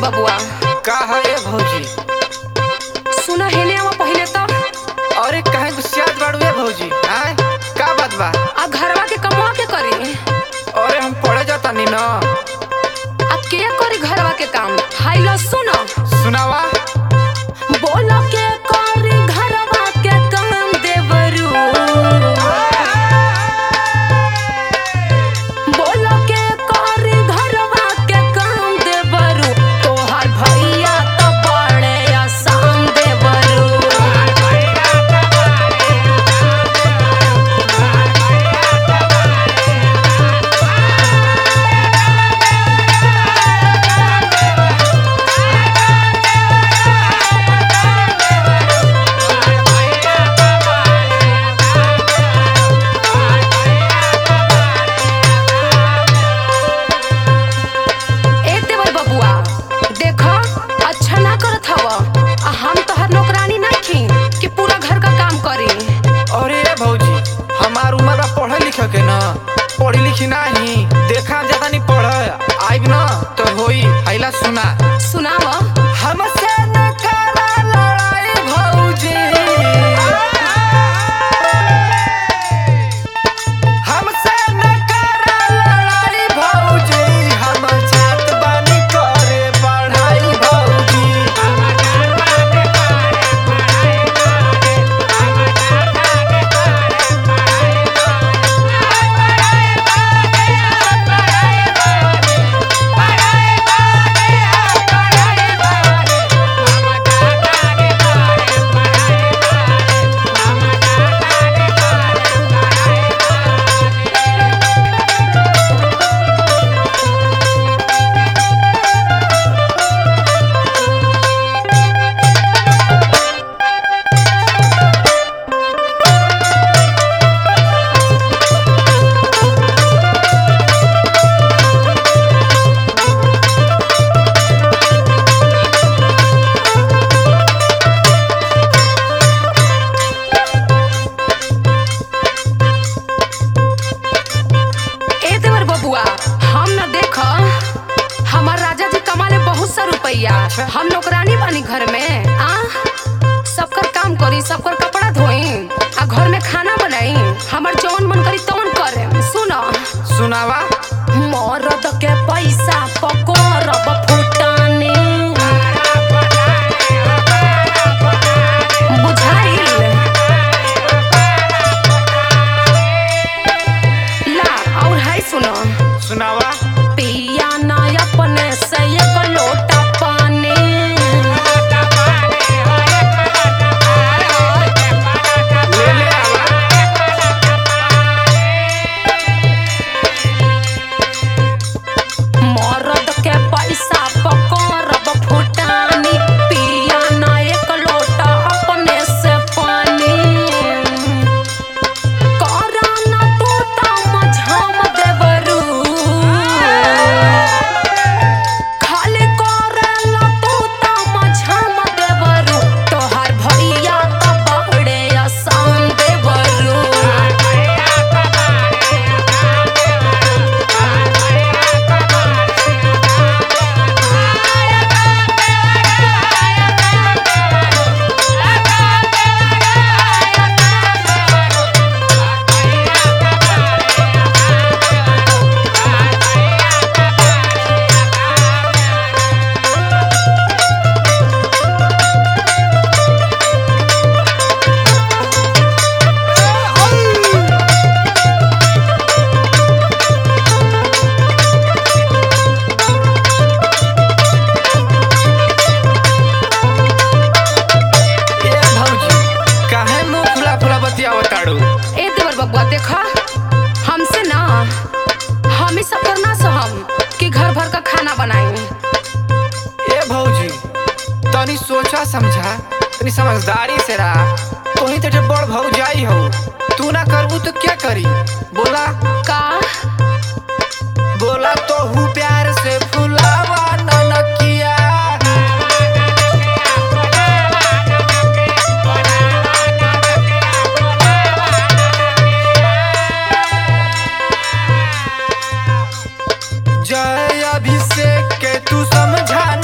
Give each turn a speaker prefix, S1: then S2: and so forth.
S1: बबुआ
S2: का है ए भौजी
S1: सुना हेने आवा पहिले तो
S2: अरे काहे गुस्सियात बाड़ू ए भौजी आय का बात बा
S1: आ घरवा के कमवा के करी
S2: अरे हम पढ़े जाता नी ना
S1: आ के करी घरवा के काम हाई लो सुनो
S2: सुनावा
S1: बोलो के करी घरवा के काम देवरू बोलो के करी घरवा के काम देवरू तोहार भैया तो बड़े आसान देवरू ए देवर बबुआ देखो अच्छा ना करत हव आ हम तोहर नौकरानी ना खी कि पूरा घर का काम करी
S2: अरे ए भौजी हमार उम्र बा पढ़े लिखे के ना पढ़ी लिखी नाही देखा ज्यादा नहीं पढ़ आइब ना तो होई हैला सुना
S1: सुनाव
S2: हमसे न करा लड़ाई भौजी हमसे न करा लड़ाई भौजी हम जात बानी करे पढ़ाई भौजी
S1: ए देवर बबुआ हम न देख हमार राजा जी कमाले बहुत सा रुपया हम नौकरानी बानी घर में आ सबकर काम करी सबकर कपड़ा धोई आ घर में खाना बनाई हमार जौन मन करी तौन करे सुनो
S2: सुनावा
S1: मरद के पैसा पकड़ब फुटानी बुझाइल ला और है सुनो
S2: सुनावा
S1: पिया ना अपने से एक लोटा पानी
S2: ले ले आवा
S1: मरद के पैसा पकड़ब फुटानी पिया ना एक लोटा अपने से पानी करा ना टूटा मझाम देवरू खाली करेला टूटा मझाम देवरू तोहार भैया तो बड़े आसान देवरू
S2: ए भौजी काहे मुंह फुला फुला बतियावत ताड़ू
S1: ए देवर बबुआ देखा हमसे ना हम ही सब करना सहम कि घर भर का खाना बनाई
S2: ए भौजी तनी सोचा समझा तनी समझदारी से रहा तोही तेरे बड़ भौजाई हो तू ना करबू तो क्या करी बोला
S1: का
S2: बोला तो हूँ प्यार से फुलावा ननकिया जय अभिषेक के तू समझा